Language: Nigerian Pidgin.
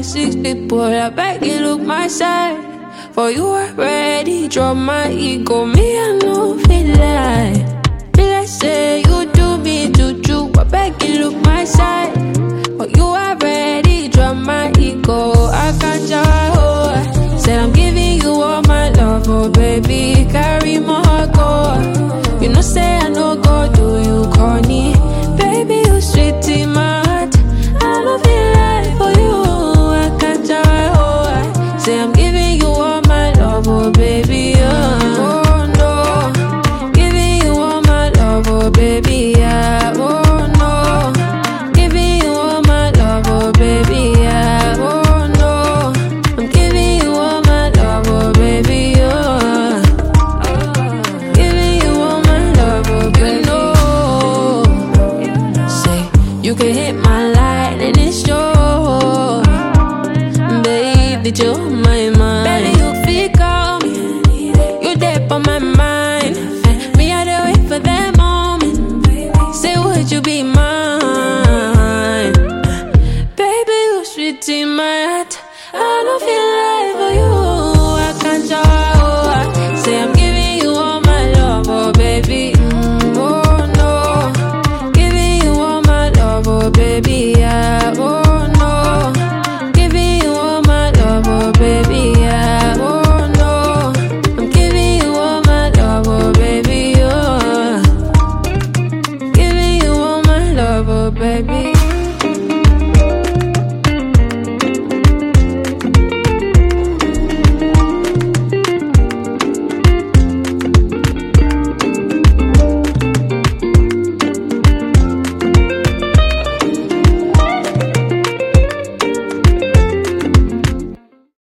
six people. I beg you look my side. For you already drop my ego. Me, I know feel like. Feel like say you do me juju. I beg you look my side. For you already drop my ego. I can't oh. Said I'm giving you all my love, oh baby. Carry my heart, go. You know, say I know go do you corny. Baby, you sweet in my heart. I love you like for you. I can't oh. Say I'm giving you all my love, oh baby. Oh, oh no. Giving you all my love, oh baby. Yeah. Oh no. Giving you all my love, oh baby. Yeah. Oh no. I'm giving you all my love, oh baby. Oh. Giving you all my love, oh baby. You know. Say you can hit my line and it's yours. Babe, did you my mind?